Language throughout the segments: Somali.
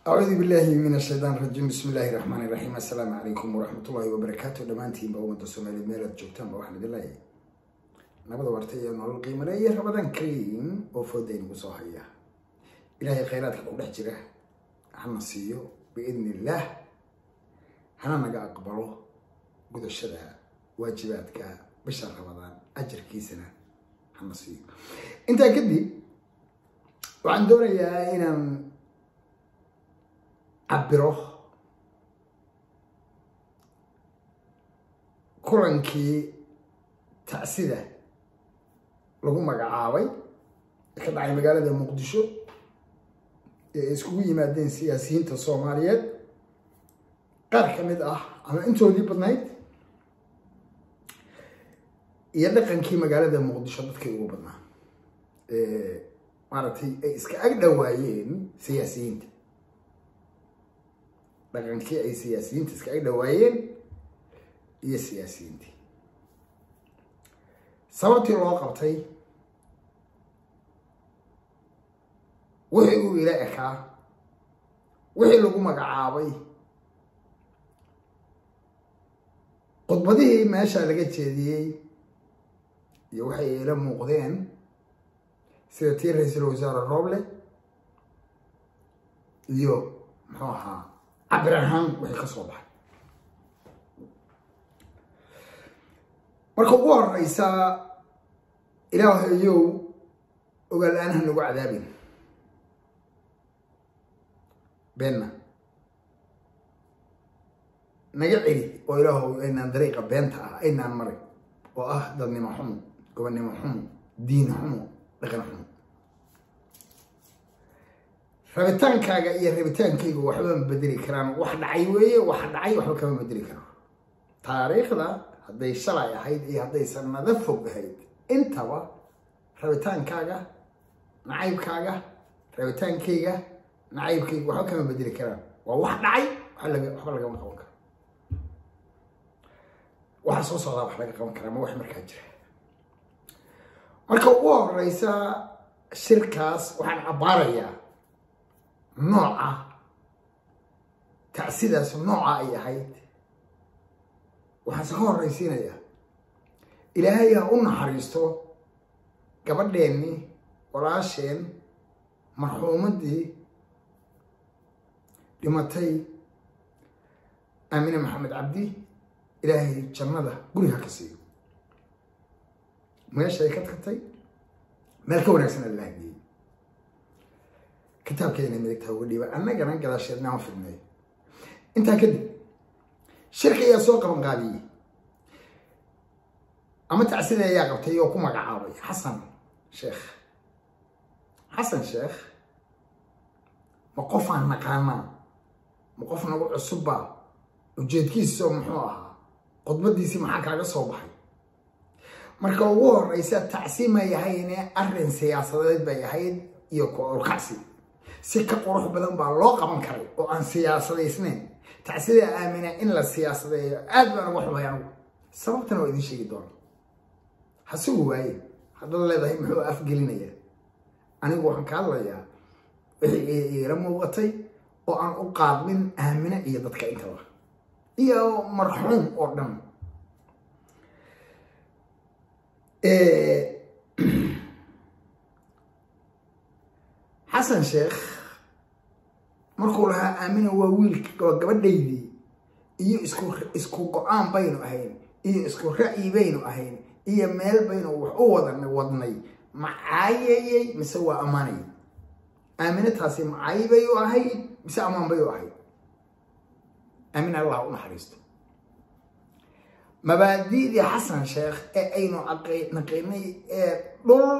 acuudu billaahi min ashaytaan rajiim bismi illaahi raxmaani raxiim assalaamu calaykum waraxmatullaahi wabarakaatu dhammaantiinba ummadda soomaaliyeed meelaad joogtaanba waxaan idin leeyahay nabada warta iyo nolol qiimale iyo rabadan kariim oo fooda inagu soo haya ilaahay khayraadka ku dhex jira hana siiyo biidni illaah hana naga aqbalo gudashada waajibaadka bisha rabadaan ajarkiisana hana siiyo intaa kadib waxaan doonayaa inaan cabiro kulankii tacsida lagu magacaabay ee ka dhacay magaalada muqdisho ee ay iskugu yimaadeen siyaasiyiinta soomaaliyeed qaar ka mid ah ama intoodii badnayd iyo dhaqankii magaalada muqdisho dadkii ugu badnaa maaragtay ay iska ag dhawaayeen siyaasiyiinta dhaqankii ay siyaasiyiinta iska ag dhawaayeen iyo siyaasiyiintii sababtii loo qabtay wixii uu ila ekaa wixii lagu magacaabay khudbadihii meesha laga jeediyey iyo waxay ila muuqdeen sida tii ra-iisul wasaare roble iyo muxuu ahaa cabir ahaan wixii ka soo baxay marka ugu horeysa ilaahayow ogaal-aanaha nagu cadaabin beenna naga celi oo ilaahow aynaan dariiqa beenta ah aynaan marin oo ah dadnimo xumo gobonnimo xumo diin xumo dhaqan xumo rabitaankaaga iyo rabitaankayga waxba ma bedeli karaan wax dhacay weeye wax dhacay waxba kama bedeli karo taariikhda hadday shalay ahayd iyo hadday sanado fog ahayd intaba rabitaankaaga nacaybkaaga rabitaankayga nacaybkayga waxba kama bedeli karaan waa wax dhacay waxba lagama qaban karo waxa soo socdaa wax laga qaban karaa ma wax markaa jira marka ugu horeysa shirkaas waxaan cabbaarayaa nooca tacsidaas nooca ay ahayd waxaanse ka horreysiinayaa ilaahay ha u naxariisto gabadheennii walaasheen marxuumaddii dhimatay aamine maxamed cabdi ilaahay jannada guriha ka siiyo meeshay ka tagtay meel ka wanaagsan allaha geeyey kitaabkeena midigtaa uga dhiiba annagana gadaasheedna aan fidnay intaa kadib shirka ayaa soo qaban qaadiyey ama tacsida ayaa qabtay oo ku magacaabay xasan sheekh xasan sheekh ma qofaan naqaanaa ma qof nagu cusubba ujeedkiisa muxuu ahaa khudbadiisii maxaa kaaga soo baxay marka ugu horeysa tacsi may ahayne arrin siyaasadeed bay ahayd iyo ku-urkacsi si ka qurux badan baa loo qaban karay oo aan siyaasadaysnayn tacsida aamina in la siyaasadeeyo aad baan uga xubay anigu sababtana waa idin sheegi doona hasugu waaye haddaad leedahay muxuu afgelinaya anigu waxaan ka hadlayaa wixii iila muuqatay oo aan u qaadmin aamina iyo dadka intaba iyo marxuum oo dhan xasan sheekh markuu lahaa aamina waa wiilk waa gabadhaydii iyo isku isku go-aan baynu ahayn iyo isku ra'yi baynu ahayn iyo meel baynu wax u wadan wadnay macaayayey mise waa ammaanay aamina taasi macaayi bay u ahayd mise ammaan bay u ahayd aamin allah u naxariisto mabaadi'dii xasan sheekh ee aynu naqinay ee dhul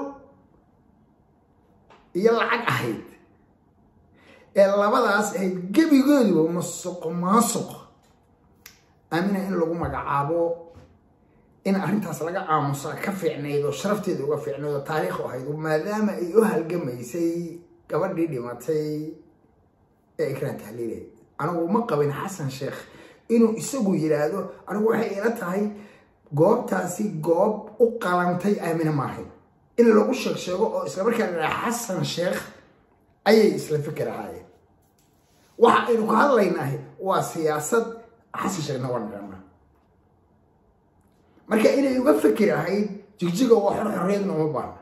iyo lacag ahayd ee labadaas ahayd gebigooduba masuq maasuq aamina in lagu magacaabo in arrintaas laga aamusaa ka fiicnayd oo sharafteeda uga fiicnayd oo taariikhu ahayd maadaama ay u halgamaysay gabadhii dhimatay ee ikraan tahliileed anigu ma qabin xasan sheekh inuu isagu yidhaahdo anigu waxay ila tahay goobtaasi goob u qalantay aamina maahay in lagu sheeg sheego oo isla markaa la xasan sheekh ayay isla fikir ahaayeen waxa aynu ka hadlaynahay waa siyaasad xasan sheekhna waa naqaanaa marka inay uga fikir ahayd jigjiga waa xor xorriyadna uma baahna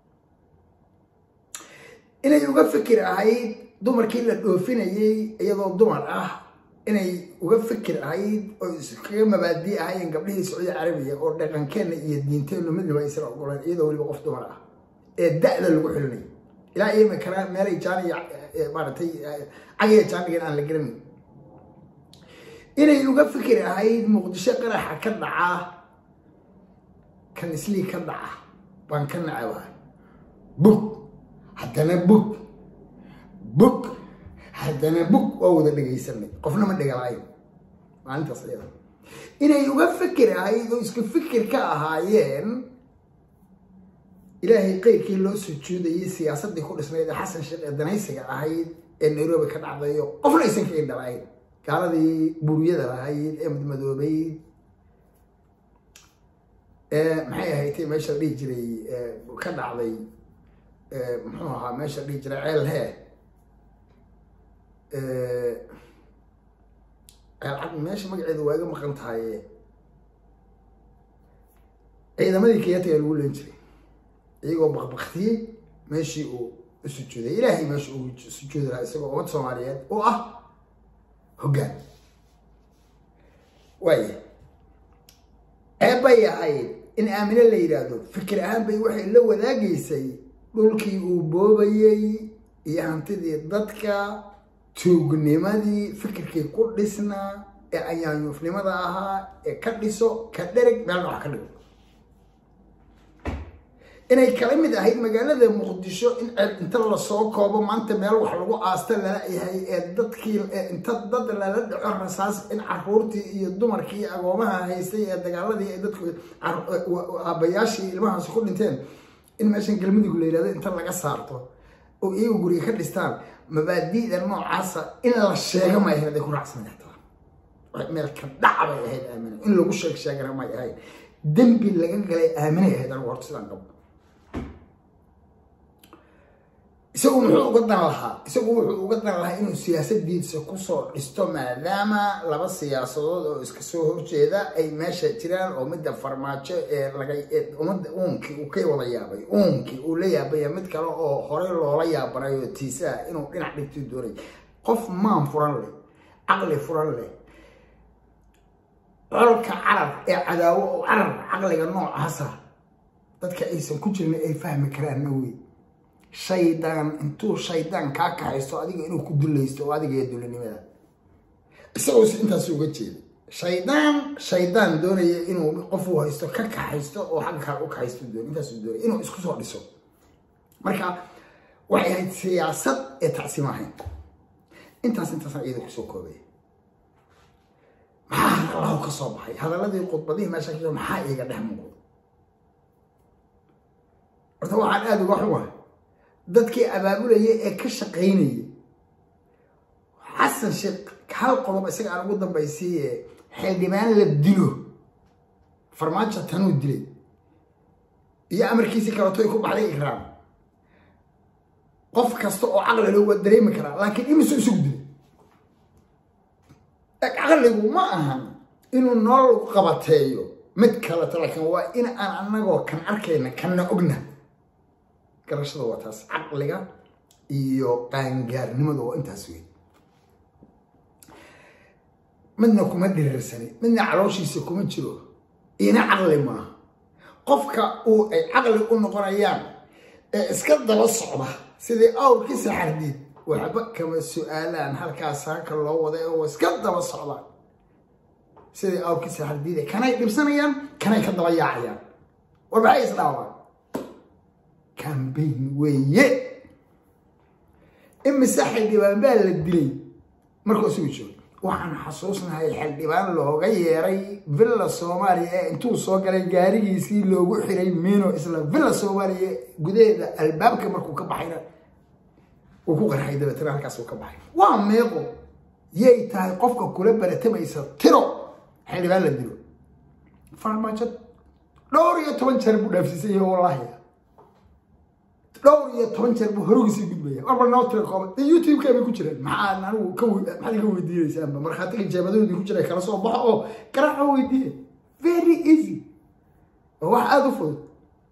inay uga fikir ahayd dumarkii la dhoofinayay iyadoo dumar ah inay uga fikir ahayd oo iskaga mabaadii ahaayeen gabdhihii sacuudi carabiya oo dhaqankeenna iyo diinteennu midnaba aysan ogoleen iyadoo weliba qof dumar ah ee da-da lagu xilinayo ilaa iyama kana meelay jaaniya maaragtay cagaya jaanigan aan la garanayn inay uga fikir ahayd muqdisho qaraxa ka dhaca kan islii ka dhaca baan ka nacabahay bug haddana bug bug haddana bug waa wada dhegaysanay qofna ma dhegalayn maalintaas iyada inay uga fikir ahayd oo iska fikir ka ahaayeen ilaahay qeyrkii loo sujuudayay siyaasaddii ku dhisnayd ee xasan sheekh ee danaysiga ahayd ee nairobi ka dhacdayo qofna aysan kaga dhalayn gaaladii buuriyada lahayd ee madmadoobayd maxay ahaydtay meesha la dhihi jiray ka dhacday muxuu ahaa meesha la dhihi jiray ceel hee ceel meesha magaceeda waa iga maqan tahay ciidamadii kiyatiga lagu leen jiray iyagoo bakbaktiyey meeshii uu u sujuuday ilaahay meesha uu sujuudi lahaa isagoo ummad soomaaliyeed oo ah hoggaan waaya eebbay ahayd in aamine la yidhaahdo fikir ahaan bay waxay la wadaagaysay dhulkii uu boobayey iyo hantidii dadka tuugnimadii fikirkii ku dhisnaa ee ayaanyuufnimada ahaa ee ka dhiso ka dhereg meelna wax ka dhigo inay kala mid ahayd magaalada muqdisho in ceeb inta lasoo koobo maanta meel wax lagu aasta lala yahay ee dadkii inta dad lala dhaco rasaas in caruurtii iyo dumarkii agoomaha haystay ee dagaaladii ay dadku aabayaashii ilmahaasi ku dhinteen in meeshan galmudug la yidhahdo inta laga saarto oo iyagu guriga ka dhistaan mabaadi'da noocaasa in la sheego may ahayd ay ku raacsan kartaa meel ka dhaca bay ahayd aamina in lagu sheeg sheegana may ahayd dembi laga galay aaminay ahayd anigu horta sidaan qabo isagu muxuu uga dan lahaa isagu wuxuu uga dan lahaa inuu siyaasadiisa kusoo dhisto maadaama laba siyaasadood oo iska soo horjeeda ay meesha jiraan oo midda farmaajo ee laga ummadda uunkii uu ka wada yaabay uunkii uu la yaabaya mid kale oo horey loola yaabanay oo tiisaa inuu dhinac dhigti doonay qof maan furan leh caqli furan leh colka carab ee cadaawo oo carab caqliga noocaasa dadka aysan ku jirin ay fahmi karaanna wey shaydaan intuu shaydaan kaa kaxaysto adiga inuu ku dulaysto oo adiga iyo dulinimada isagoo si intaas uga jeeda shaydaan shaydaan doonaya inuu qof uu haysto ka kaxaysto oo xagga kale u kaxaysto doon intaasuu doonaya inuu isku soo dhiso marka waxay ahayd siyaasad ee tacsiim ahayn intaas intaasaan iyada kusoo koobaya maxaa hadalahu ka soo baxay hadaladii khudbadihii meesha ka maxaa iiga dhex muuqda horta waxaan aada uga xumahay dadkii abaabulayay ee ka shaqaynayay xasan sheekh hal qodob isaga aan ugu dambaysiiye xildhibaan la dilo farmaajo tanuu dilay iyo amarkiisii kaletoy ku baxday ikraam qof kasta oo caqli leh waa dareemi karaa laakiin imisu isugu dilay caqligu ma ahan inuu nool qabateeyo mid kaleta laakiin waa in aan anagoo kan arkayna kanna ogna garashada waa taas caqliga iyo qaangaarnimada waa intaas wey midna kuma dhiriirsani midna calooshiisa kuma jiro ina caqli maaha qofka uu ay caqli u noqonayaan ee iska daba socda sidii awrkii saxardiid waxba kama su-aalaan halkaas halka loo waday oo iska daba socdaan sidii awrkii saxardiid kanay dhibsanayaan kanay ka daba yaacayaan war maxay isdhaawaan cambayn weeye imise xildhibaan baa la dilay markuu isugu joogo waxaan xasuusnahay xildhibaan looga yeeray villa soomaaliya ee intuu soo galay gaarigiisii loogu xiray mino isla villa soomaaliya gudaheeda albaabka markuu ka baxayna uu ku qarxay dabeetana halkaas uu ka baxay waa meeqo yay tahay qofka kula baratamaysa tiro xildhibaan la dilo farmaajo dhowr iyo toban jeer buu dhaafsiisan yahay wallaahi dhowr iyo toban jeer buu horogisii gudbaya marba noo tira kooban dee youtube-ka bay ku jiraan maxaa anigu ka maxaad iga weydiinaysaanba markhaatiga jeebadoodii ku jira kala soo baxo oo garaaco weydiiya very easy waa wax aada u fudud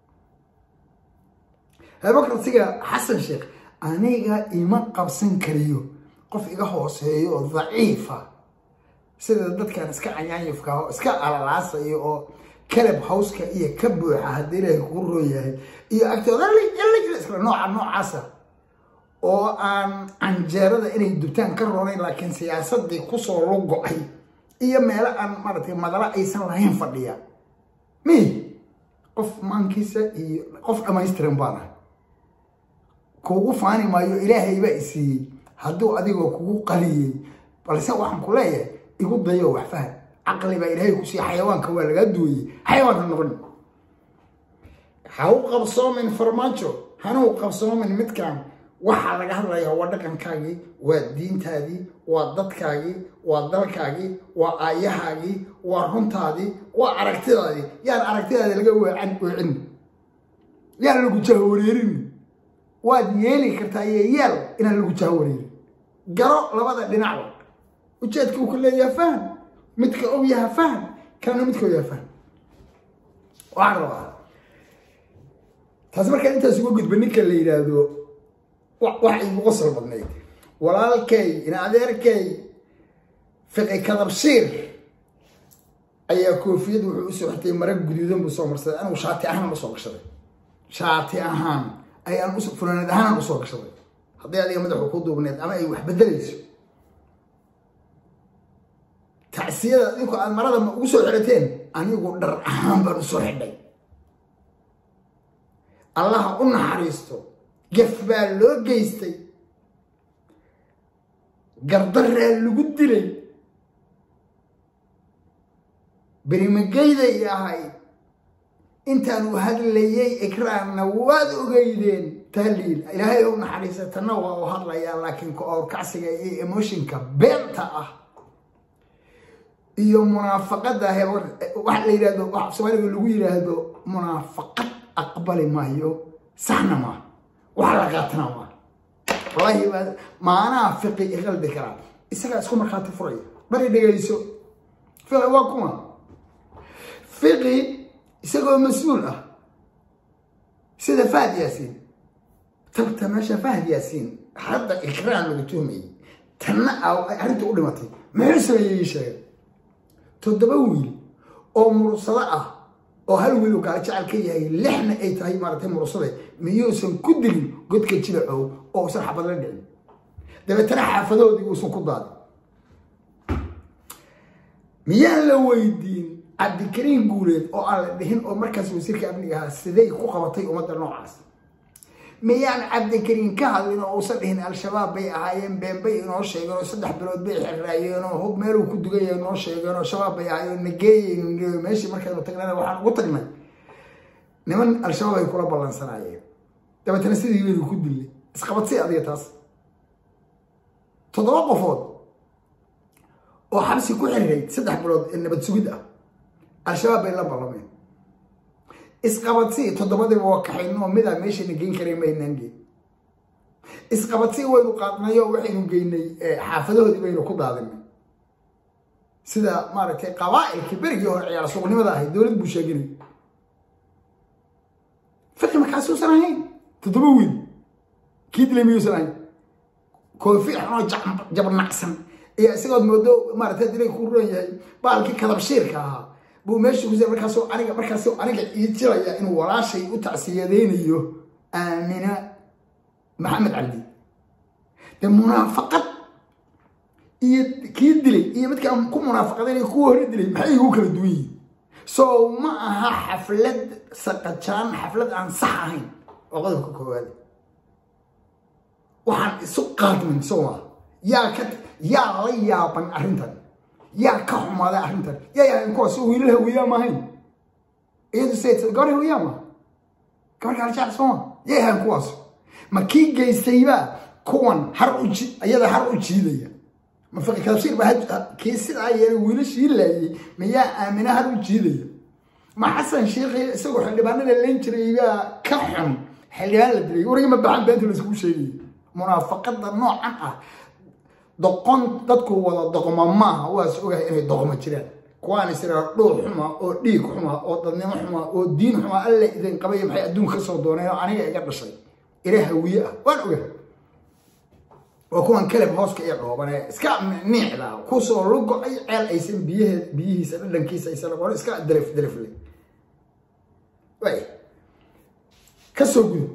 habokrasiga xasan sheekh aniga ima qabsan kariyo qof iga hooseeyo oo daciifa sida dadkan iska cayaanyifka oo iska alalaasayo oo kalab hawska iyo ka buuxa haddii ilaahay kugu roon yahay iyo agtooda isla nooca noocaasa oo aan canjeerada inay dubtaan ka roonayn laakiin siyaasadii kusoo lugo-ay iyo meelo aan maaragtay madalo aysan lahayn fadhiya mi qof maankiisa iyo qof dhammaystiran baan ah kuugu faani maayo ilaahay baa isiiyey hadduu adigoo kugu qaliyey balse waxaan ku leeyahay igu dayo wax faham caqli baa ilaahay ku siiya xayawaanka waa lagaa duwayey xayawaanka noqon ha u qabsoomin farmaajo hana u qabsoomin midkan waxaa laga hadlayaa waa dhaqankaagii waa diintaadii waa dadkaagii waa dalkaagii waa aayahaagii waa runtaadii waa aragtidaadii yaan aragtidaadi laga weecan weecin yaan lagu jahawareerin waad yeeli kartaa iyo yeel inaan lagu jahawareerin garo labada dhinacba ujeedka uu ku leeyaha faham midka og yaha faham kana midka og yaha faham waxaan rabaa taasi markaan intaas uga gudba ninka la yidhaahdo wax igu qosol badnayd walaalkay in adeerkay fiqi kadabshiir ayaa koofiyad wuxuu usoo xirtay mara guduudan buu soo marsaday anigu shaati ahaan usoo gashaday shaati ahaan ayaan funaanad ahaan usoo gashaday haddii adiga madaxu ku duubneed ama ay wax bedelayso tacsiyada adinku aad marada ma ugu soo xirateen anigu dhar ahaan baan usoo xidhay allaha u naxariisto gaf baa loo geystay gardaraa lagu dilay berimageyday ahayd intaan u hadlayay ikraanna waad ogeydeen tahliil ilaahay u naxariista tanna waa u hadlayaa laakiin ka oorkacsiga iyo emotionka beenta ah iyo munaafaqada waxa la yidhahdo waxa soomaaliga lagu yidhaahdo munaafaqad aqbali maayo saxna maa wax la qaatana maa wallaahi baa maanaa fiqi iqalbi karaa isagaa isku markhaati furaya bari dhegayso fiqi waa kuma fiqi isagoo mas-uul ah sida fahad yaasiin tabta meesha fahad yaasiin hadda ikraan lagu tuhmayay tanna arrinta u dhimatay muxuu sameeyey sheegay toddoba wiil oo mursado ah oo hal wiil uu gaala jecel ka yahay lixna ay tahay maaratay mursade miyuusan ku dilin godka jilacow oo usan xabad la dhicin dabeetana xaafadoodii uusan ku daadin miyaan la weydiin cabdikariin guuleed oo aan la dhihin oo markaas wasiirka amniga ahaa siday ku qabatay ummadda noocaas miyaan cabdikariin ka hadlin oo uusan dhihin al-shabaab bay ahaayeen beenbay inoo sheegeen oo saddex bilood bay xiraayeen oo hub meeluu ku dugaya inoo sheegeen oo shabaab bay ahaayeen nageeyeynu meeshii markaynu tagnana waxaan ugu tagnay niman al-shabaab ay kula ballansanaayeen dabeetana sidii baynu ku dillay isqabadsay adiga taas toddoba qofood oo xabsi ku xirirayd saddex bilood ee nabad sugid ah al-shabaab bay la ballameen isqabadsii toddobadiiba waa kaxayn oo midaa meeshayna geyn karayn maynaan geyn isqabadsii waynu qaadnay oo waxaynu geynay xaafadahoodii baynu ku daadinay sida maaragtay qabaa'ilkii berigii hore ciyaar suuqnimada ahayd dowlad buu sheeganay fiqi markaasuusan ahayn toddoba wiil kii dilay miyuusan ahayn koofi xunoo jabnacsan iyo isagood moodo maaragtay dilay ku ruran yahay baalkii kadabshiirka ahaa buu meesha ku markaas aniga markaas aniga ii jiraya inuu walaashay u tacsiyadeynayo aamina maxamed cabdi de munaafaqad iyo kii dilay iyo midkaan ku munaafaqadaynay kuwa hore dilay maxay igu kala duwan yihin so ma aha xaflad saqajaan xaflad aan sax ahayn oo qodobka koowaad waxaan isu qaadmin soo yaa ka yaa la yaaban arrintan yaa ka xumaaday arrintan yaa yahayn kuwaas wiilal hawiyaa maahayn iyadu se gabar hawiyaa ma gabar gaaljac sooma yaa yahayn kuwaas ma kii geystaybaa kuwan har u iyada har u jiidaya ma fiqi kadabshiir ba kii sidaa yeelay wiilashii laayay miyaa aamina har u jiidaya ma xasan sheikhi isagoo xildhibaanada leen jiray baa ka xun xildhibaan la dilay warigi ma baxan beenta laiskugu sheegay munaafaqada noocan ah doqon dadku wada doqma maaha waas ogahay inay doqmo jiraan kuwaan israa dhuux xuma oo dhiig xuma oo dadnimo xuma oo diin xuma alla idin qabaya maxay adduunka kasoo dooneen oo aniga iga dhashay ila hawiye ah waan ogahay waa kuwan kaleb hooska iyo dhoobanee iska niicda kusoo lugo-ay ceel aysan biyahe biyihiisa dhadhankiisa aysan aqoon iska delef delefle way kasoo gudo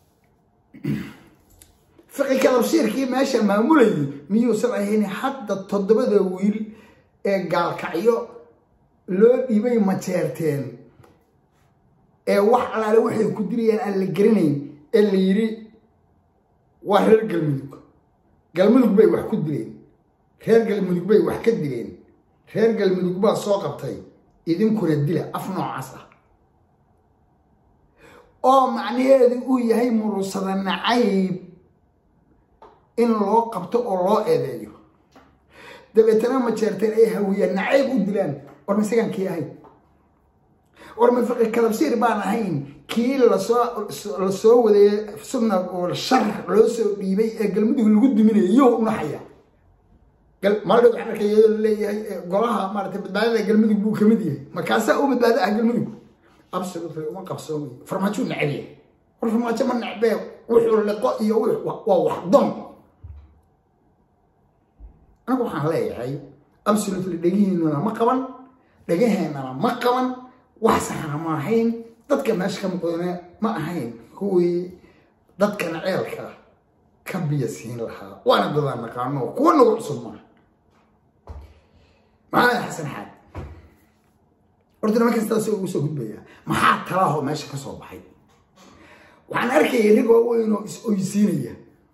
fiqi kalabshiirkii meesha maamulayay miyuusan ahayn hadda toddobada wiil ee gaalkacyo loo dhibay majeerteen ee wax alaale waxay ku dirayaan aan la gerinayn ee la yidhi waa reer galmudug galmudug bay wax ku dileen reer galmudug bay wax ka dileen reer galmudug baa soo qabtay idinkuna dila af noocaas ah oo macnaheedu uu yahay murusada nacayb in loo qabto oo loo eedeeyo dabeetana majeerteen ay hawiyaan nacayb u dilaan war ma isagaan kii ahayn war ma fiqi kalabsiir baan ahayn kii lasoo lasoo waday sugna oo shar loo soo dhiibay ee galmudug lagu duminayo iyo unaxaya maaldhow waxaan arkay iyadoo laleeyahay golaha maaragtay badbaadada galmudug buu kamid yahay markaasaa u badbaado ah galmudug absolutely uma qabsoomayo farmaajo necab yahay war farmaajo ma necbee wuxuu liqo iyo waa wax don anigu waxaan leeyahay absolutely dhegihiinana ma qaban dhegaheenana ma qaban wax saxana ma ahayn dadka meesha ka muqdane ma ahayn kuwii dadkan ceelka ka biya siin lahaa waana dadaan naqaano kuwa nagu cusub maaha maxamed xasan xaad horta niman kastaa si ugu soo gudbaya maxaa talaaho meesha ka soo baxay waxaan arkayay rig waaweyn oo is oysiinaya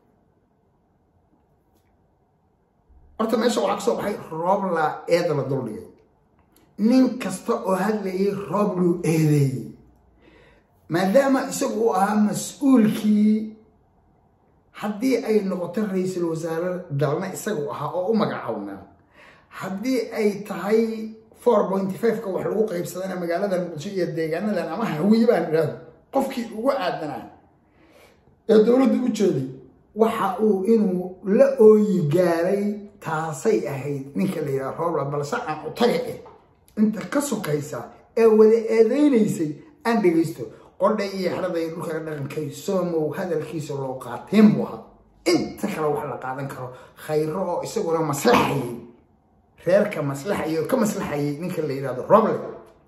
horta meesha waxaa kasoo baxay roobla eeda la duldhigay nin kasta oo hadlayay roob luu eedeeyey maadaama isagu uu ahaa mas-uulkii haddii ay noqoto ra-iisul wasaare dalna isagu ahaa oo u magacawnaa haddii ay tahay four pointy five-ka wax lagu qaybsadana magaalada muqdisho iyo deegaanadan ama hawiye baan idhaahdo qofkii ugu aadanaa ee dowladda u jeeday waxa uu inuu la ooyi gaaray taasay ahayd ninka la yidhaha roobla balse aan u taga eh inta ka sokaysa ee wada eedeynaysay aan dhegaysto qodha iyo xeraday dhulkaga dhaqankay soomow hadalkiisa loo qaateen buu ahaa inta kale wax la qaadan karo khayro oo isaguna maslaxayay reerka maslaxayay oo ka maslaxayay ninka la yidhahdo roble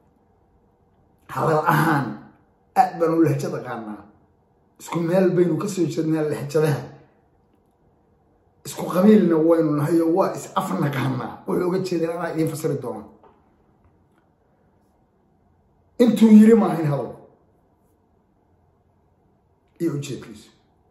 hadal ahaan aad baanu lahjada qaanaa isku meel baynu kasoo jeednaa lahjadaha isku qabiilna waynu nahay oo waa is afnaqaanaa wuxuu uga jeedeen anaa idiin fasiri doona intuu yiri maahayn hadal iyo ujeedkiisu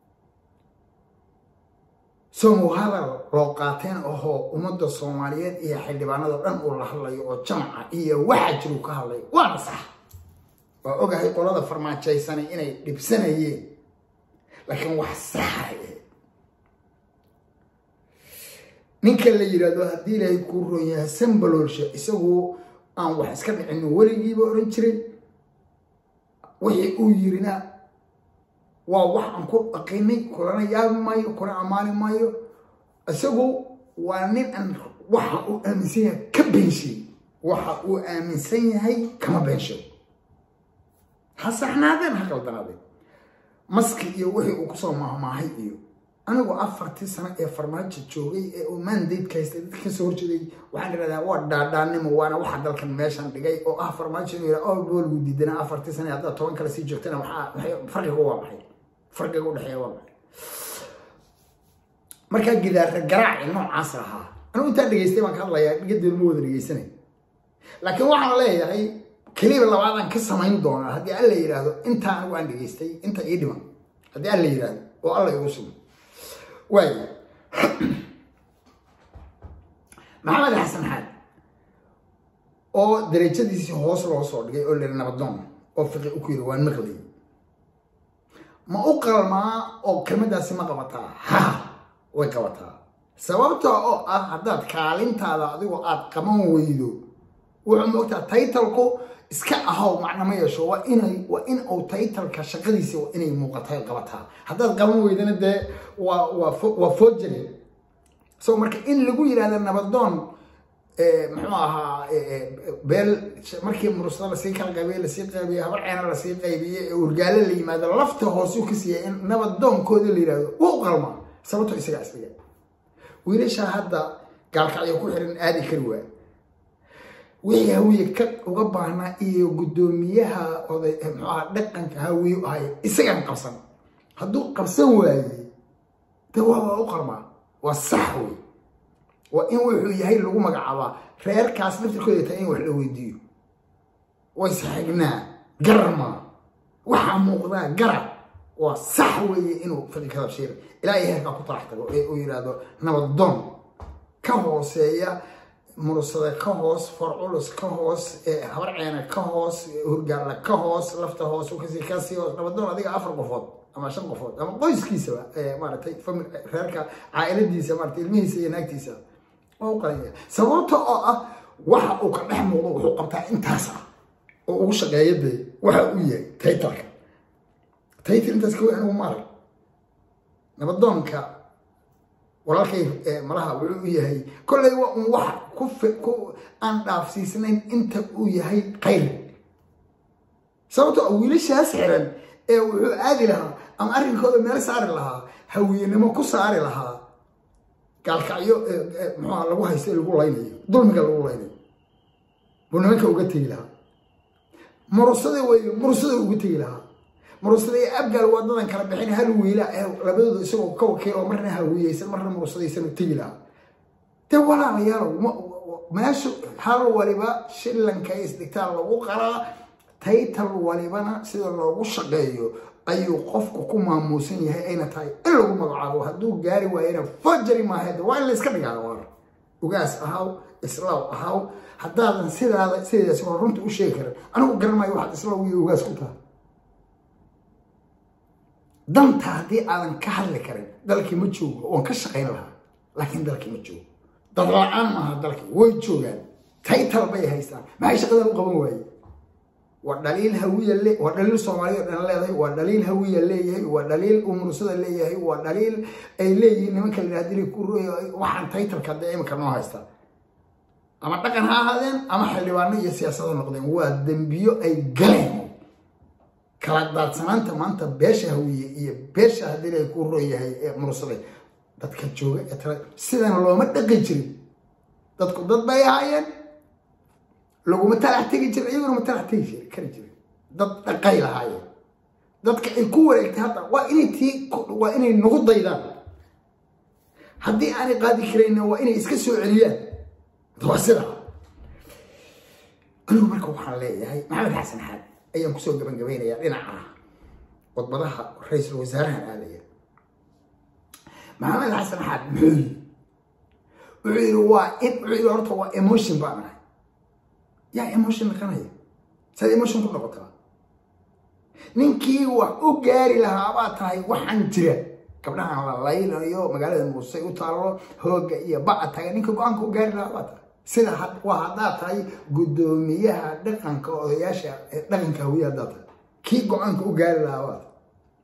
somow hadal loo qaateen ahoo ummadda soomaaliyeed iyo xildhibaanado dhan uu la hadlayo oo jamca iyo waxa jiru ka hadlay waana sax waa ogahay qolada farmaajaysanay inay dhibsanayeen laakiin wax saxay ninka la yidhaahdo haddii ilaahay kuu roon yahay sambaloolsha isagu aan wax iska dhicino weligiiba odhan jiray wixii uu yirina waa wax aan ku dhaqinay kulana yaabi maayo kuna ammaani maayo isagu waa nin aan waxa uu aaminsan yahay ka beenshay waxa uu aaminsan yahay kama beenshay ha saxnaadeen ha qaldanaadeen maski iyo wixii uu kusoo maahmaahay iyo anigu afartii sano ee farmaajo joogay ee uu mandate ka haystay dadka kasoo horjeeday waxaan idhahdaa waa dhaadhaanimo waana waxa dalkan meeshan dhigay oo ah farmaajo inuu yidhaa oo boolgu diidana afartii sano haddaad toban kale sii joogtana waxaa farqiga waa maxay farqiga udhexeeya waa maxay markaa gidaarka garaaci noocaas ahaa anigu intaan dhegeystay baan ka hadlayaa dhigadeedu ma wada dhegeysanay laakiin waxaan leeyahay keliba labaadaan ka samayn doonaa haddii alla yidhaahdo intaa anigu aan dhegeystay inta ii dhiman haddii alla yidhaahdo oo alla igu sugo waayo maxamed xasan xaad oo darajadiisii hoos loo soo dhigay oo leli nabadoon oo fiqi u ku yiri waan maqlayay ma u qalmaa oo kelmadaasi ma qabataa ha way qabataa sababta oo ah haddaad kaalintaada adigoo aad qaban weydo wuxuu moogtaa taytalku iska ahaw macna ma yeesho waa inay waa in uu taytalka shaqadiisa waa inay muuqatay qabataa haddaad qaban weydana dee waa waa waa forgery so marka in lagu yidhahda nabadoon muxuu ahaa beel markii murusada lasii kala qaybiyey lasii qaybiyey habar ceena lasii qaybiyey urgaale la yimaado lafta hoosuu ka siiyay in nabadoonkooda la yidhahdo wuu qalmaa sababto isagaa isdhiga wiilashaa hadda gaalkacyo ku xiran aadi kari waa wixii hawiye ka uga baahnaa iyo guddoomiyaha oday muxuu ahaa dhaqanka hawiye ahay isagaan qabsan hadduu qabsan waayey de waaba u qalmaa waa sax wey waa in wuxuu yahay lagu magacaabaa reerkaas laftirkooda taa in wax la weydiiyo waysaxignaa garma waxaa muuqdaa garab waa sax weeye inuu fadhikada shiir ilaa iyo heerkaa ku talax tago ee uu yidhaahdo nabadoon ka hooseeya murusada ka hoos farculus ka hoos habar ceena ka hoos hurgaalla ka hoos lafta hoos ukasii kasii hoos nabadoon adiga afar qofood ama shan qofood ama qoyskiisaba maaragtay reerka caailadiisa maarata ilmihiisa iyo naagtiisa waa u qalanya sababta oo ah waxa uu ka dhex muuqdo wuxuu qabtaa intaas ah oo ugu shaqeeya dee waxa uu yahay taytalka taytal intaas ka weyn anigu maarag nabadoonka walaalkay malaha wuxuu u yahay kolley waa un wax ku ku aan dhaafsiisnayn inta uu yahay khayr sababto a wiilashaas xiran ee wuxuu aadi lahaa ama arrinkooda meel saari lahaa hawiyenimo ku saari lahaa gaalkacyo muxuuha lagu haysta lagu laynayo dulmiga lagu laynayo buu nimanka uga tegi lahaa murusada wey murusada uga tegi lahaa murusada iyo abgaal wadadan kala bixin hal wiila labadooda isagoo ka wakiil oo marna hawiyeysan marna murusadaysan u tegi lahaa dee walaalayaalow meesha hal waliba shillanka isdhigtaan lagu qalaa taytal walibana sida loogu shaqeeyo ayuu qofku ku maamuusan yahay ayna tahay in lagu magacaabo hadduu gaari waayena fajari maaheed waa in la iska dhigaa war ugaas ahaw islaaw ahaw haddaadan sidaada sideedaas waa runta u sheegi karin anigu garan maayo waxaad islaaw iyo ugaas ku tahay danta haddii aadan ka hadli karin dalkii ma joogo waan ka shaqayn lahaa laakiin dalkii ma joogo dad la-aan maaha dalkii way joogaan taytal bay haystaan maxay shaqadan u qaban waaye waa dhaliil hawiya le waa dhaliil soomaaliya o dhan leedahay waa dhaliil hawiya leeyahay waa dhaliil umurusada leeyahay waa dhaliil ay leeyihiin nimanka la yidhahda ku waxaan taytalka dee imika noo haysta ama dhaqan ha ahaadeen ama xildhibaano iyo siyaasado noqdeen waa dembiyo ay galeen kala daadsanaanta maanta beesha hawiye iyo beesha haddii la ku royahay ee murusaday dadka jooga ee tala sidan looma dhaqi jirin dadku dad bay ahaayeen laguma talax tegi jirin iyaguna ma talax tegi jiri kari jirin dad dhaqay lahaayeen dadka ay ku wareegtay hadda waa inay tii waa inay nagu daydaan haddii aanay qaadi karayna waa inay iska soo celiyaan waa sida anigu marka waxaan leeyahay maxamed xasan xaad ayaan kusoo gabangabeynayaa dhinaca wadbadaha ra-iisul wasaarahan aadaya maxamed xasan xaad muxuu yiri wuxuu yiri waa in wuxuu yiri horta waa emotion baan ahay yaa emotion naqanaya saad emotion ku noqotaa ninkii wax u gaari lahaa baa tahay waxaan jira gabdhahan la laynayo magaalada muusay u taallo hooga iyo baca taga ninka go-aanka u gaari lahaa baa tahay sida waa haddaad tahay guddoomiyaha dhaqanka odayaasha dhaqanka hawiya haddaad tahay kii go-aanka u gaari lahaa baa tahay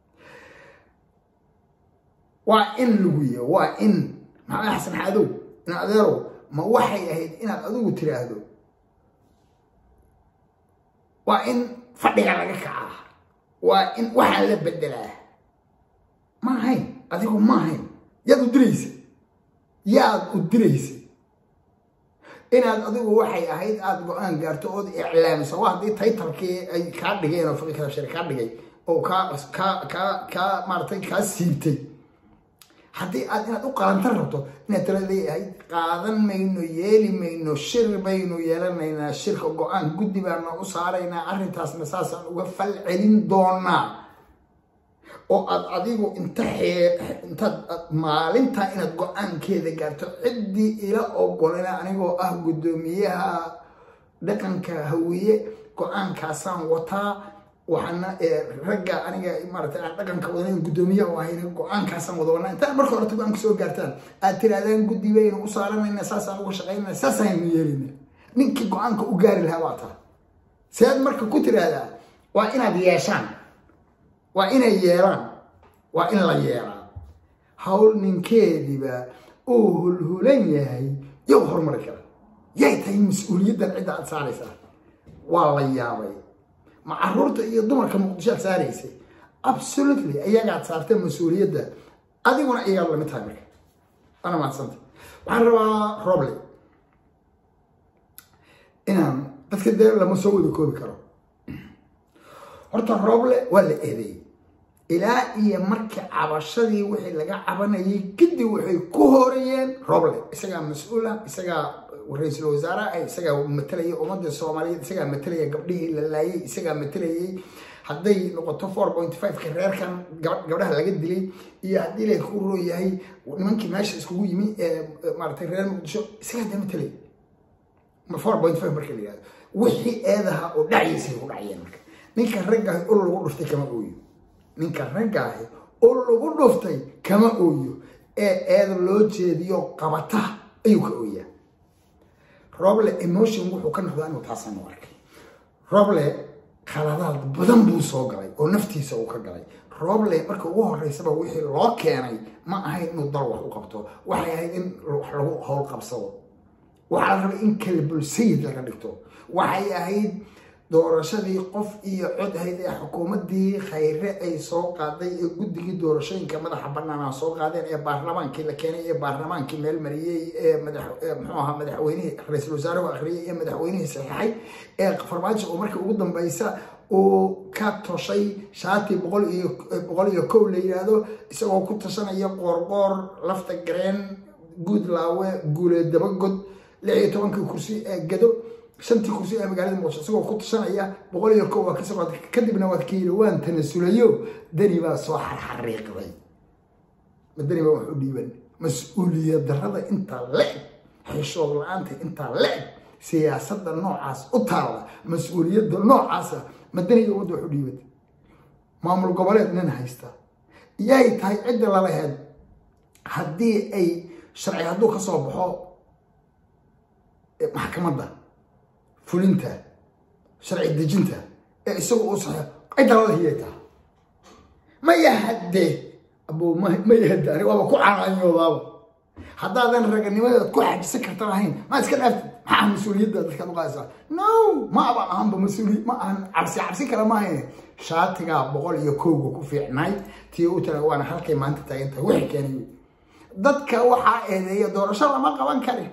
waa in lagu yihi waa in maxamed xasan xaadow in adeerow ma waxay ahayd inaad adigu tiraahdo waa in fadhiga laga kacaa waa in waxaa la bedelaa ma ahayn adigu ma ahayn yaad u diraysa yaad u diraysa inaad adigu waxay ahayd aada go-aan gaarto ood iclaamiso waa haddii taytalkii ay kaa dhigeen oo faqi kadabshare kaa dhigay oo kaa kaa kaa kaa maaratay kaa siibtay haddii aad inaad u qalantan rabto inaad tala leeyahay qaadan mayno yeeli mayno shir baynu yeelanaynaa shirka go-aan guddi baana u saaraynaa arrintaasna saasaan uga fal celin doonaa oo aad adigu inta intaad maalintaa inaad go-aankeeda gaarto ciddii ila ogolana anigoo ah guddoomiyaha dhaqanka hawiye go-aankaasaan wataa waxaana ragga aniga maarata aan dhaqanka wadanayn guddoomiyaha u ahayna go-aankaasaan wada wadnaa intaan marka horeta go-aanka soo gaartaan aad tirahdaan guddi baynu u saaranayna saasaan uga shaqaynana saasaynu yeelayna ninkii go-aanka u gaari lahaa waa taa sead marka ku tiraahdaa waa inaad yeeshaan waa inay yeelaan waa in la yeelaa hawl ninkeediba uu hulhulan yahay yow horumari kara yay tahay mas-uuliyaddan cidda aad saaraysaa waa la yaabay ma caruurta iyo dumarka muqdisho aad saaraysay absolutely ayagaad saartay mas-uuliyadda adiguna ayagaa lamid tahay marka waana mahadsanta waxaan rabaa roble inaan dadka dee lama soo wada koobi karo horta roble waa la eedeeyey ilaa iyo markii cabashadii wixii laga cabanayay kadib waxay ku horayeen roble isagaa mas-uula isagaa ra-iisul wasaaraha isagaa matalayay ummadda soomaaliyeed isagaa matalaya gabdhihii la laayay isagaa matalayay hadday noqoto four point five-ka reerkan gabdhaha laga dilay iyo haddii la ku roo yahay nimankii meesha iskugu yimi ee maaratay reer muqdisho isagaa dee matalay four point five marka la yihahdo wixii eedaha oo dhacaysay ku dhacayeen marka ninka raggaahi ul lagu dhuftay kama ooyo ninka raggaahi ul lagu dhuftay kama ooyo ee eeda loo jeediyo qabata ayuu ka ooyaa roble emotion wuxuu ka noqdaa inuu taasaan u arkay roble khaladaad badan buu soo galay oo naftiisa uu ka galay roble marka ugu horeysaba wixii loo keenay ma ahayn inuu dal wax u qabto waxay ahayd in wax lagu howl qabsado waxaa la rabay in kalbulsayid laga dhigto waxay ahayd doorashadii qof iyo cod ahayd ee xukuumaddii khayre ay soo qaaday ee guddigii doorashooyinka madaxa banaana soo qaadeen ee baarlamaankii la keenay ee baarlamaankii meel mariyey ee mxuu ahaa madaxweynihii ra-iisul wasaaruhu akhriyey ee madaxweynihii saxiixay ee farmaajo oo markii ugu dambeysa uu ka toshay shaati boqol iyo boqol iyo kow la yidhaahdo isagoo ku tashanaya qoorqoor lafta gareen guud laawe guulee dabagod lix iyo tobankii kursi ee gado shantii kursi ee magaalada muqdisho isagoo ku tashanaya boqol iyo kow waa ka socod kadibna waad ka yidhi waan tanasulayo dani baa soo xarxariiqday ma dani baa wax u dhiiban mas-uuliyad darrada intaa le-eg xishood la-aanta intaa le-eg siyaasadda noocaas u taalla mas-uuliyadda noocaasa ma daniga wadda wax u dhiiban maamul goboleed nin haysta yay tahay cidda lalaheed haddii ay sharci hadduu ka soo baxo maxkamadda fulinta sharci dejinta ee isagu uu saxo cidda lala hiyay taha ma yahade abo ma yahade ani waaba ku canaanyoodaaba haddaadan raganimadeed ku xajisan karta lahayn ma iska dhaaftid maxaa mas-uuliyadda dadkaad u qaadaysaa no ma aba ahanba mas-uuliy ma ahan cabsi cabsi kale ma ahayn shaatigaa boqol iyo kowga ku fiicnaay tii u tala waana halkay maanta taagan tahay wixii keenay dadka waxaa eedeeya doorasho lama qaban karin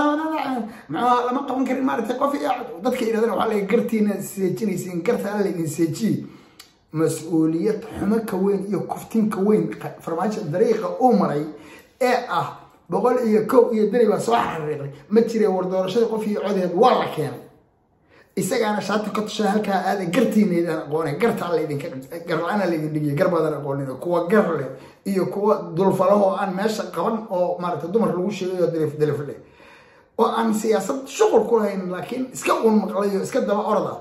lama qaban karin maaragtay qof iyo dadka yidhahdana waxaa laga gartiina seejinaysiin gartaa laydin seejiye mas-uuliyad xumo ka weyn iyo kuftin ka weyn farmaajo dariiqa uu maray ee ah boqol iyo kow iyo dani baa soo xariiqay ma jire war doorashadii qof iyo codeed waa la keenay isagaana shaati ka tusha halkaa aada gartiinaydaan aqoone gartaa laydinka garla-aana laydin dhigiya gar badan aqoonin kuwa gar leh iyo kuwa dulfalahoo aan meesha qaban oo maaragtay dumar lagu sheegayo dalif dalif leh oo aan siyaasad shuqul ku lahayn laakiin iska un maqlayo iska daba orda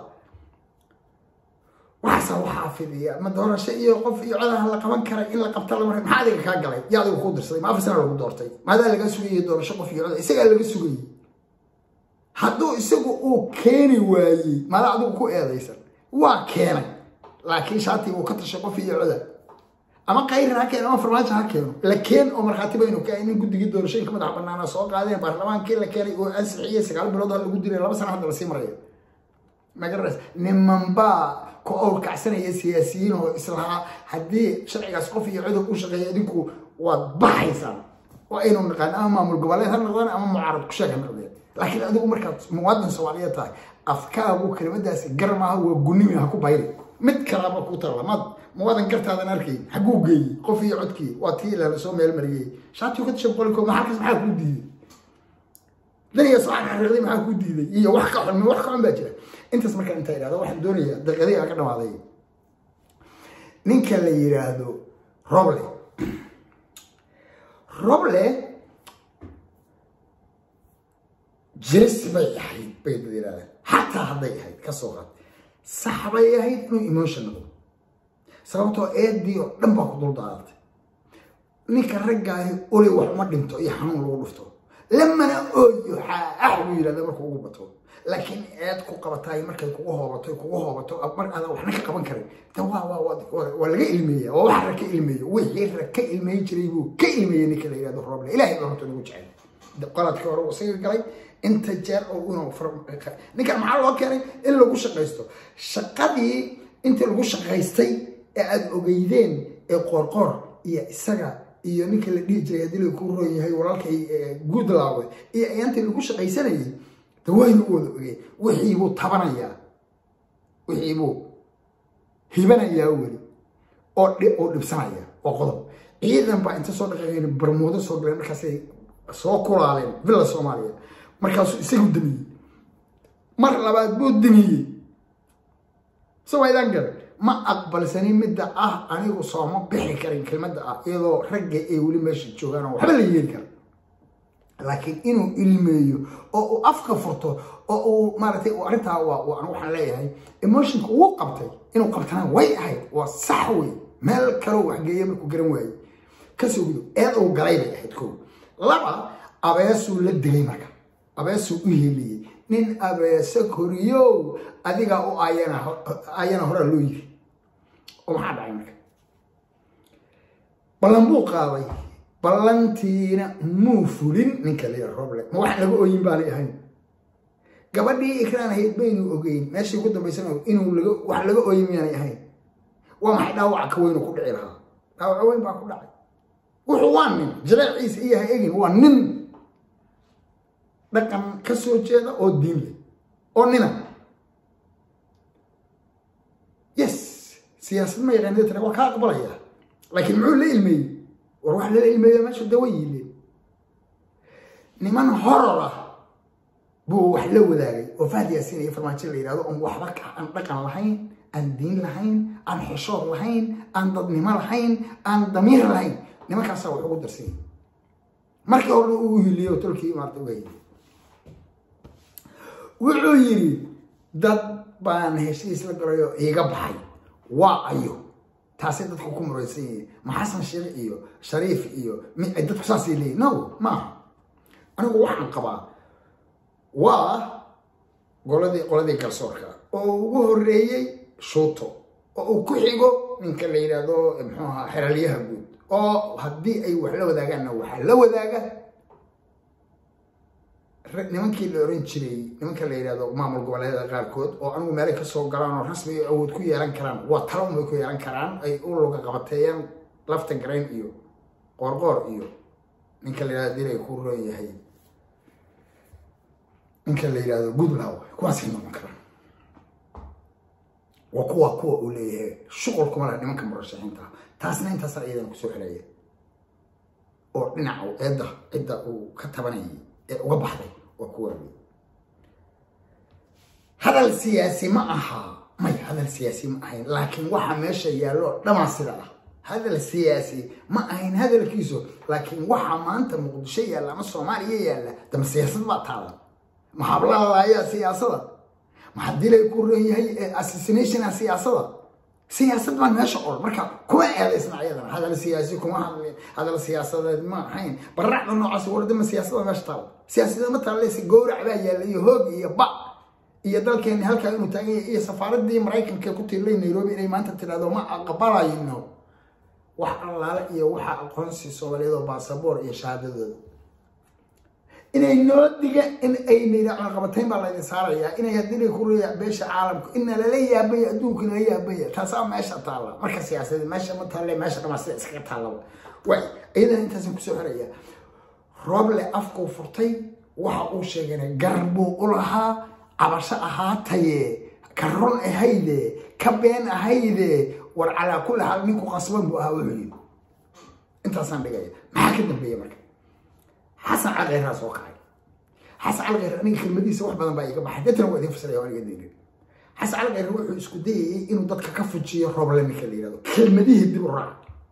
waxaasa waxaa fidiya ma doorasho iyo qof iyo codaha la qaban kara in la qabta lama maxaa adiga kaa galay yaa adiga kuu dirsaday ma afar sana lagu doortay maadaa laga sugayay doorasho qof iyo coda isagaa laga sugayay hadduu isagu uu keeni waayey maadaa adigu ku eedaysan waa keenay laakiin shaati uu ka tashay qof iyo coda ama kayrin ha keeno ama farmaajo ha keeno la keen oo markhaati baynu ka in guddigii doorashooyinka madaxa banaana soo qaadeen baarlamaankii la keenay oo ansixiyey sagaal bilood ha lagu diray laba sana hadda lasii maraya magaras nimanbaa ku awrkacsanaya siyaasiyiin oo islahaa haddii sharcigaas qof iyo codob u shaqeeya idinku waad baxaysaan waa aynu naqaan ama maamul goboleed ha noqdaan ama mucaarad ku sheeg ha noqdeen laakiin adigu markaad muwaadin soomaaliyeed tahay afkaagu kelimadaasi gar maaha waa gunimi ha ku bayri mid kalaba ku tala maad muwaadin gartaadan arkay xaguu geeyey qof iyo codkii waa tii la soo meel mariyey shaatii ka tashay boqolkoo maxaa maxaa kuu diiday daniga soo xariiqday maxaa kuu diiday iyo wax ka xun wax ka xun baa jira intaas markaan intaa idhahdo waxaan doonayaa daqiiqadii aan ka dhamaaday ninka la yidhaahdo roble roble jilis bay ahayd bay dad yidhahdeen xataa hadday ahayd ka soo qaad sax bay ahayd inuu emotion noqdo sababtoo eedii oo dhan baa ku dul daadatay ninka raggaahi uli wax uma dhinto iyo xanuun lagu dhufto lamana ooyo xaax buu yidhahda markuu ugu bato laakiin eed ku qabataay markay kugu hoobato kugu hoobato mar aadan waxna ka qaban karin de waa waa waa waa laga ilmeeya waa wax rag ka ilmeeyo wixii rag ka ilmeyn jiray buu ka ilmeeyey ninka la yihahdo roble ilaahay baa horta nagu jecel qaladkii hore uu isaga galay inta jeer oo inuu ninkan maxaa loo keenay in lagu shaqaysto shaqadii intii lagu shaqaystay ee aada ogeydeen ee qoorqoor iyo isaga iyo ninka la dhihi jiray haddii lagu roon yahay walaalkay guudlaawe iyo ayaantii lagu shaqaysanayay de waynu u wada ogeen wixii buu tabanayaa wixii buu hibanayaa weli oo oo dhibsanaya oo qodob ciidan baa inta soo dhaqaaqeen barmoodo soo galeen markaasay soo kulaaleen villa soomaaliya markaasuu isagu damiyey mar labaad buu damiyey sawaydaan garan ma aqbalsanin midda ah anigu sooma bixi karin kelmadda ah iyadoo ragga ay weli meesha joogaan oo waxba la yeeli kara laakiin inuu ilmeeyo oo uu afka furto oo uu maaragtay arrintaa waa waxaan leeyahay emotionka uu qabtay inuu qabtana way ahayd waa sax wey meel kaloo waxgeeya markuu garan waayey kasoo gudo eed uu galay bay ahayd ko laba abeesuu la dilay marka abeesuu u heliyey nin abeese koriyow adigaa u ayana ayana horaa loo yiri oo maxaa dhacay marka ballan buu qaaday ballantiina muu fulin ninka layidha roble ma wax laga ooyin baanay ahayn gabadhii ikraan ahayd baynu ogeyn meeshii ugu dambaysana inuu laga wax laga ooyin miyaanay ahayn waa maxay dhaawaca ka weynu ku dhici lahaa dhaawaca weyn baa ku dhacay wuxuu waa nin jaleeciisa iyo ha egin waa nin dhaqan ka soo jeeda oo diin leh oo nina yes siyaasad ma yaqaanida tare waa kaa aqbalaya laakiin muxuu la ilmeeyey war wax lala ilmeeyo meesha dawa yiileen niman horor ah buu wax la wadaagay oo fahd yaasiin iyo farmaajo la yidhahdo on waxba aan dhaqan lahayn aan diin lahayn aan xishood lahayn aan dadnimo lahayn aan damiir lahayn nimankaasaa wax ugu darsanyay markii hore uu hiliyo tolkii maarta uga hiliy wuxuu yidhi dad baan heshiis la galayo iiga baxay waa ayo taasay dadku ku muraysan yihiin ma xasan sheekh iyo shariif iyo dadku saasay leeyihin no maaha anigu waxaan qabaa waa goladii qoladii garsoorka oo ugu horeeyey shuuto oo uu ku xigo ninka la yidhaahdo muxuu ahaa xeralyaha guud oo haddii ay wax la wadaagaanna waxaa la wadaaga nimankii la oran jiray nimanka la yidhahdo maamul goboleedyada qaarkood oo anigu meelay kasoo galaan oo rasmi awood ku yeelan karaan waa talo unbay ku yeelan karaan ay u luga qabateeyaan lafta garayn iyo qoorqoor iyo ninka la yidhahdo dilay ku roon yahay ninka la yidhahdo goodlaw kuwaasay noqon karaan waa kuwa kuwa uu leeyahay shuqul kuma laha nimanka murashaxiinta taasna intaasa iyadana kusoo xelaya oo dhinaca eedda cidda uu ka tabanayay ee uga baxday waa kuwa wey hadal siyaasi ma aha may hadal siyaasi ma ahayn laakiin waxa meesha yaallo dhamaa sida ah hadal siyaasi ma ahayn hadalkiisu laakiin waxa maanta muqdisho yaalla ama soomaaliya yaalla dama siyaasad baa taala maxaablalaayaa siyaasada maxaa dilay ku ron yahay assassinationa siyaasada siyaasad baan meesha ol marka kuma eedaysna iyadana hadal siyaasi kuma hadlin hadal siyaasadeed ma ahayn baracda noocaas wardama siyaasada meesha taala siyaasada ma taaleysa gowrac baa yaalla iyo hoog iyo ba iyo dalkeeni halkaa inuu taagan yahay iyo safaaradii maraykanka ku tiilay nairobi inay maanta tidhahdo ma aqbalayno wax allaale iyo waxa aqoonsi soomaaliyeed oo baasaboor iyo shahaadadooda inay noo diga in aynayna cunaqabatayn baa laydin saarayaa inay haddii ku reeya beesha caalamku ina lala yaabaya adduunka lala yaabaya taasaa meesha taalla marka siyaasadeed meesha ma taalle meesha dhamaa sida iskaga taallaba way iyadana intaasan kusoo xiraya rooble afkuu furtay waxa uu sheegana gar buu u lahaa cabasho ahaataye ka run ahayde ka been ahayde war calaa kulli xaal ninku qasban buu ahaa wuxuu yidhi intaasaan dhigaya maxaa ka dambeeya marka xasan calkheyraa soo kacay xasan calkheyr aniga kelmadiisa wax badan baa iga baxay dadna waa idin fasiraya aniga daynin xasan calkheyr wuxuu isku dayayay inuu dadka ka fujiyo rooble ninka la yihahdo kelmadihii dib u raac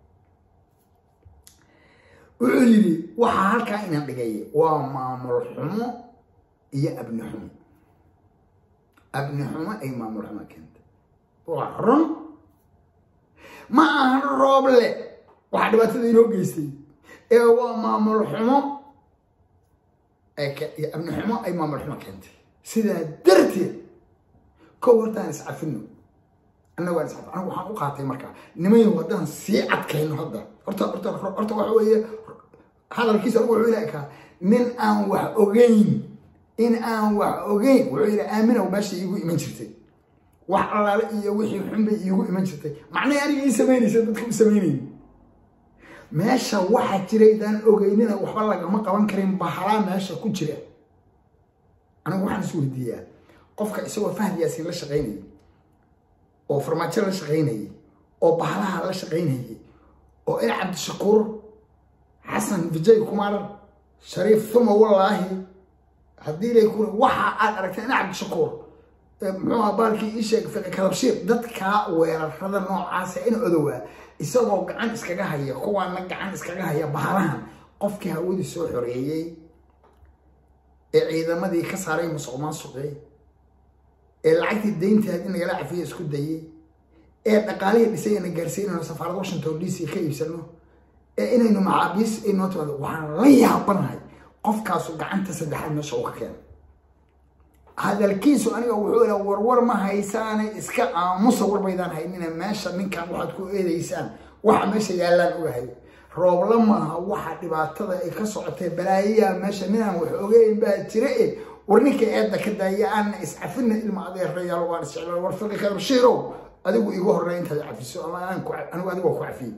wuxuu yidhi waxaa halkaa inaan dhigay waa maamul xumo iyo abni xumo abni xumo ay maamul xumo keentay waa run ma ahan rooble waxaa dhibaatada inoo geystay ee waa maamul xumo abni xumo ay maamul xumo keentay sidaa darteed kow hortaan iscafino annagu aan iscafin anigu waxaan u qaatay markaa nimayo haddaan sii adkayno hadda horta horta horta waxa weeye hadalkiisa anigu wuxuu ilaha kaa nin aan wax ogeyn in aan wax ogeyn wuxuu yidhi aaminow meesha iigu iman jirtay wax allaale iyo wixii xun bay iigu iman jirtay macnaha aniga ii samaynaysa dadka u samaynayni meesha waxa jiraydaan ogeynina waxba lagama qaban karin bahalaa meesha ku jira anigu waxaan is weydiiyaa qofka isagoo fahd yaasiin la shaqaynayay oo farmaajo la shaqaynayay oo bahalaha la shaqaynayay oo in cabdishakuur xasan vijay kumar shariif thuma wallaahi haddii lay ku waxa aad aragtay in cabdishakuur muxuu baalkii ii sheeg fiqi kadabshiir dadkaa weerarada noocaasa in odowaa isagoo gacan iskaga haya kuwaana gacan iskaga haya bahalahan qofkii hawadii soo xoreeyey ee ciidamadii ka saaray musuq maasuqi ee lacagtii dayntaad in nagala cafiya isku dayey ee dhaqaalihii dhisay ina gaarsiinayno safaarad washington d c ka iibsano ee inaynu maxaabiis inoo timaado waxaan la yaabanahay qofkaasu gacanta saddexaad meesha uu ka keenay hadalkiisu aniga wuxuu ila warwar ma haysaane iska aamusa warbaydaan haynina meesha ninkan waxaad ku eedaysaan waxa meesha yaallaan ogahay roobla maaha waxa dhibaatada ay ka socotay balaayayaa meesha ninaan wax ogeyn baa jira e war ninka eedda ka daaya aana iscafina ilma adeerayaal waan isjeclaan war fiqi kadabshiirow adigu igu horrey intaad cafiso ama anigu adigu ku cafiyey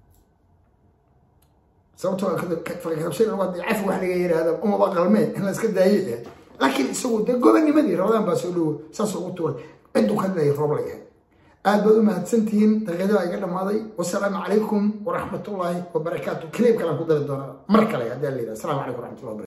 sababtoo fiqi kadabshiir cafi wax laga yiraahdo umaba qalmeen in la iska daaye eh laakiin isagu dee gobonimadii rabadaan baa soo dhowo saas ugu tuuray cidduu ka dhilay roob la yahay aad baad u mahadsantihiin daqiiqada iga dhammaaday wasalaamu calaykum waraxmatullaahi wabarakaatu kaliib kalaan ku dari doonaa mar kale haddii la yidhaha asalaamu calaykum waraxmatullahi